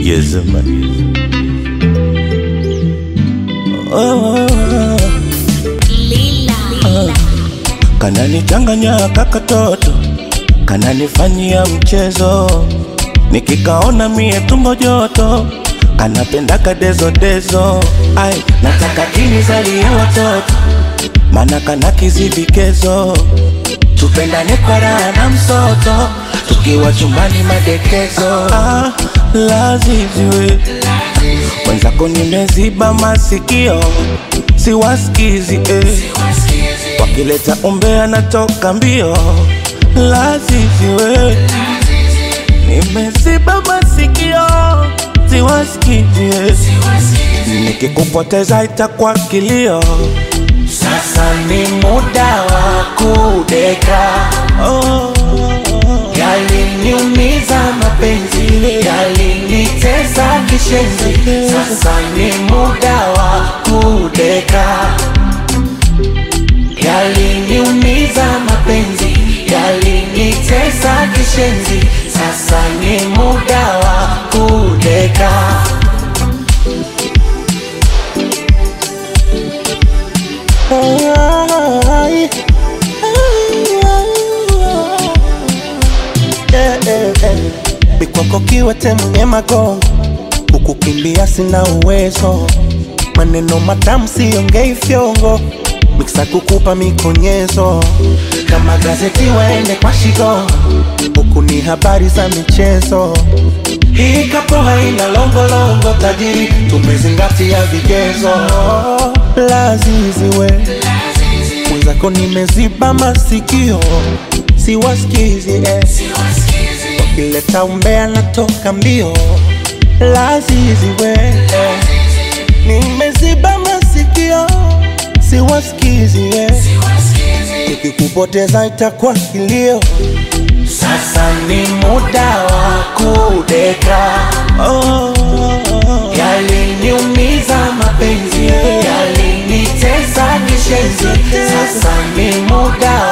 Yes, man. Oh, kananichanganya kakatoto, kananifanyia mchezo, nikikaona mie tumbo joto, kanapenda kadezodezo. Ai, nataka kinizalie watoto, mana kana kizivikezo, tupendane kwa raha na msoto, tukiwa chumbani madekezo. Ah, laziziwe mwenzako nimeziba masikio, siwasikizi eh. Wakileta umbea natoka mbio, laziziwe nimeziba masikio, siwasikizi eh. Nikikupoteza itakuwa kilio. Sasa ni muda wa kudeka, Oh, yaliniumiza mapenzi, yalinitesa kishenzi. Sasa ni muda wa kudeka, yaliniumiza mapenzi, yalinitesa kishenzi. Sasa ni muda wa kudeka. ai, Eh, eh, eh. Bikwako kiwete mwenye magongo, kukukimbia sina uwezo, maneno matamu siongei fyongo, miksa kukupa mikonyezo, kama gazeti waende kwa shigo, huku ni habari za michezo. Hii kapo haina longolongo, tajiri tumezingatia vigezo. Laziziwe mwenzako nimeziba masikio, siwasikizi eh. Wakileta umbea natoka mbio, laziziwe eh. Nimeziba masikio, siwasikizi eh. Nikikupoteza itakuwa kilio. Sasa ni muda wa kudeka, oh, yaliniumiza mapenzi, yalinitesa kishenzi. Sasa ni muda